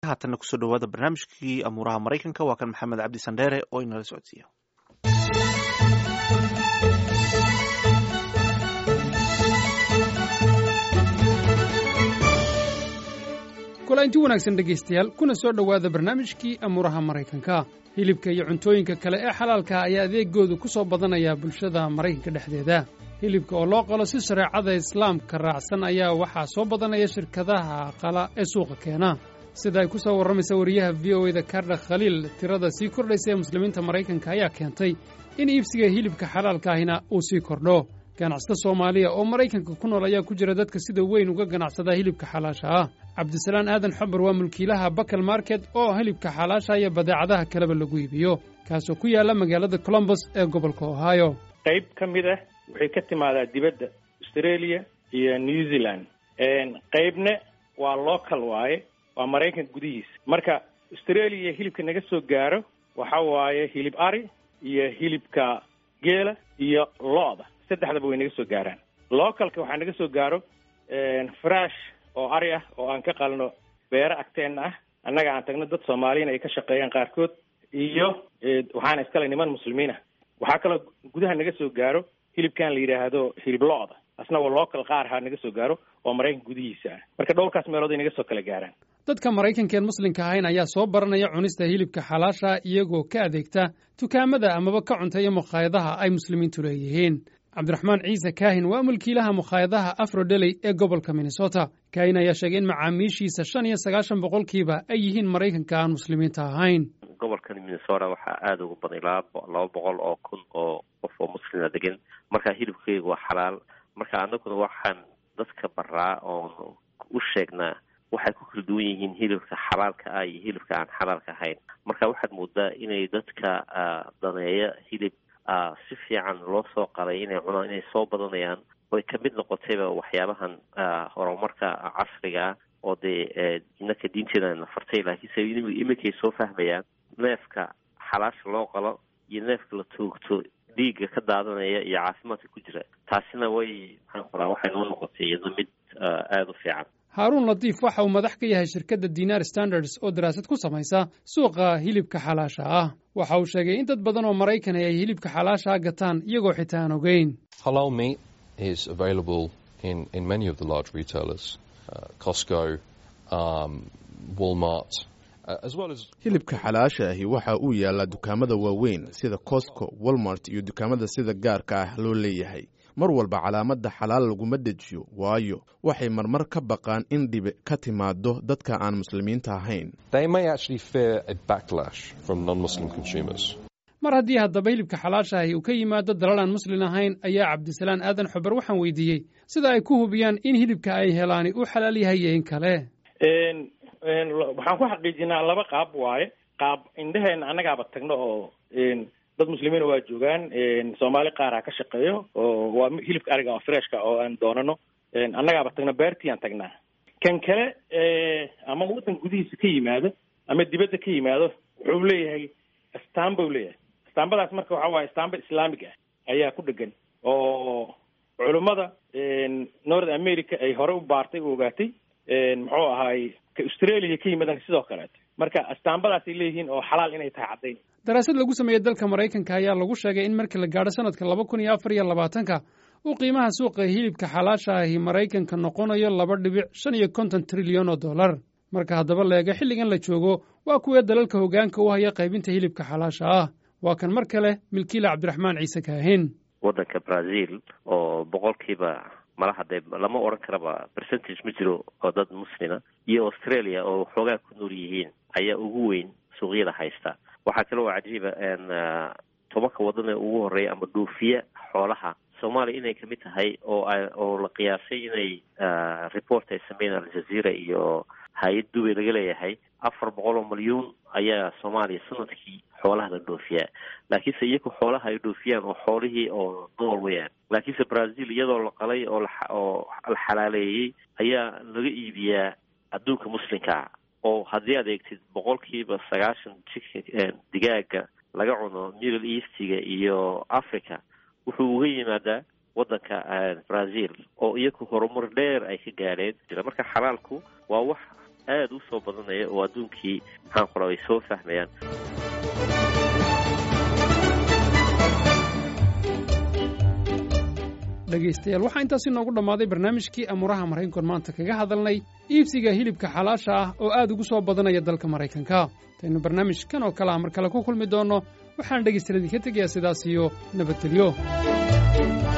haatanna kusoo dhawaada barnaamijkii amuuraha maraykanka waa kan maxamed cabdi sandheere oo inala socodsiiya kulainti wanaagsan dhegaystayaal kuna soo dhowaada barnaamijkii amuuraha maraykanka hilibka iyo cuntooyinka kale ee xalaalka ayaa adeegoodu ku soo badanaya bulshada maraykanka dhexdeeda hilibka oo loo qalo si shareecada islaamka raacsan ayaa waxaa soo badanaya shirkadaha qala ee suuqa keena sida ay ku soo warramaysa wariyaha v o eda kardha khaliil tirada sii kordhaysa ee muslimiinta maraykanka ayaa keentay in iibsiga hilibka xalaalka ahina uu sii kordho ganacsada soomaaliya oo maraykanka ku nool ayaa ku jira dadka sida weyn uga ganacsada hilibka xalaasha ah cabdisalaan aadan xabar waa mulkiilaha bakal market oo hilibka xalaasha iyo badeecadaha kaleba lagu iibiyo kaasoo ku yaalla magaalada colombos ee gobolka ohio qayb ka mid ah waxay ka timaadaa dibadda australia iyo new zealand qaybna waa local waaye waa maraykanka gudihiisa marka australia hilibka naga soo gaaro waxa waaye hilib ari iyo hilibka geela iyo lo-da saddexdaba way naga soo gaaraan localka waxaa naga soo gaaro frash oo ari ah oo aan ka qalno beero agteenna ah annaga aan tagno dad soomaaliyana ay ka shaqeeyaan qaarkood iyo waxaana iskale niman muslimiin ah waxaa kaloo gudaha naga soo gaaro hilibkan la yidhaahdo hilib lo-da asna waa local qaar ha naga soo gaaro oo maraykanka gudihiisa ah marka dhowrkaas meelood ay naga soo kala gaaraan dadka maraykankaeen muslimka ahayn ayaa soo baranaya cunista hilibka xalaasha iyagoo ka adeegta dukaamada amaba ka cunteeya mukhaayadaha ay muslimiintu leeyihiin cabdiraxmaan ciise kaahin waa mulkiilaha mukhaayadaha afrodeley ee gobolka minnesota kaahin ayaa sheegay in macaamiishiisa shan iyo sagaashan boqolkiiba ay yihiin maraykanka aan muslimiinta ahayn gobolkan minnesota waxaa aada ugu baday laba laba boqol oo kun oo qof oo muslima degan marka hilibkeyga waa xalaal marka anaguna waxaan dadka baraa oon u sheegnaa waxay ku kala duwan yihiin hilibka xalaalka ah iyo hilibka aan xalaalka ahayn marka waxaad moodaa inay dadka daneeya hilib si fiican loo soo qalay inay cunaan inay soo badanayaan oy kamid noqotayba waxyaabahan horumarka casriga ah oo dee inaka diinteeda na fartay laakiinse iminkay soo fahmayaan neefka xalaasha loo qalo iyo neefka la toogto dhiigga ka daadanaya iyo caafimaadka ku jira taasina way maxaan qoraa waxay noo noqotay iyadna mid aada u fiican haaruun latiif waxa uu madax ka yahay shirkadda dinar standards oo daraasad ku samaysa suuqa hilibka xalaasha ah waxa uu sheegay in dad badan oo maraykan ay hilibka xalaasha gataan iyagoo xitaa aan ogeyn hilibka xalaasha ahi waxa uu yaallaa dukaamada waaweyn sida costco walmart iyo dukaamada sida gaarka ah loo leeyahay mar walba calaamadda xalaal laguma dejiyo waayo waxay marmar ka baqaan in dhibi ka timaado dadka aan muslimiinta ahayn mar haddii haddaba hilibka xalaasha ahi uu ka yimaado dalal aan muslin ahayn ayaa cabdisalaan aadan xubar waxaan weydiiyey sida ay ku hubiyaan in hilibka ay helaani uu xalaal yahay iyo in kale waxaan ku xaqiijinaa laba qaab waaye qaab indheheena annagaaba tagno oo dad muslimiina waa joogaan soomaali qaara ka shaqeeyo oo waa hilibka ariga oo freshka oo aan doonano annagaaba tagno beertii aan tagnaa kan kale ama waddan gudihiisa ka yimaado ama dibadda ka yimaado wuxuu leeyahay astaamba u leeyahay astaambadaas marka waxa waaye astaamba islaamig ah ayaa ku dhegan oo culummada north america ay hore u baartay u ogaatay muxuu ahaay ka australia ka yimaadaan sidoo kaleeto marka astaambadaasay leeyihiin oo xalaal inay tahay caddayn daraasad lagu sameeyey dalka maraykanka ayaa lagu sheegay in markii la gaadho sanadka laba kun iyo afar iyo labaatanka uu qiimaha suuqa hilibka xalaasha ahi maraykanka noqonayo laba dhibic shan iyo konton trilyan oo dollar marka haddaba leega xilligan la joogo waa kuwee dalalka hoggaanka u haya qaybinta hilibka xalaasha ah waa kan mar kale milkiila cabdiraxmaan ciise kaahin waddanka brazil oo boqolkiiba malaha dee lama odhan karaba percentage ma jiro oo dad muslima iyo australia oo xoogaa ku nool yihiin ayaa ugu weyn suuqyada haysta waxaa kale oo cajiiba tobanka waddan ee ugu horreeya ama dhoofiya xoolaha soomaaliya inay kamid tahay oo oo la qiyaasay inay report ay sameeyeen aljazeera iyo hay-ad dubay laga leeyahay afar boqol oo malyuun ayaa soomaaliya sanadkii xoolaha la dhoofiyaa laakiinse iyagu xoolaha ay dhoofiyaan oo xoolihii oo nool weyaan laakiinse brazil iyadoo la qalay oo oo la xalaaleeyey ayaa laga iibiyaa adduunka muslimkaa oo haddii aad eegtid boqolkiiba sagaashan chicken digaaga laga cuno middle eastiga iyo africa wuxuu uga yimaadaa waddanka brazil oo iyagu horumar dheer ay ka gaadheen jira marka xalaalku waa wax aada u soo badanaya oo adduunkii maxaan ku rabay soo fahmayaan dhegaystayaal waxaa intaasi noogu dhammaaday barnaamijkii amuuraha maraykankoon maanta kaga hadalnay iibsiga hilibka xalaasha ah oo aad ugu soo badanaya dalka maraykanka intaynu barnaamijkan oo kale ah mar kale ku kulmi doonno waxaan dhegaystayaal idinka tegayaa sidaas iyo nabadgelyo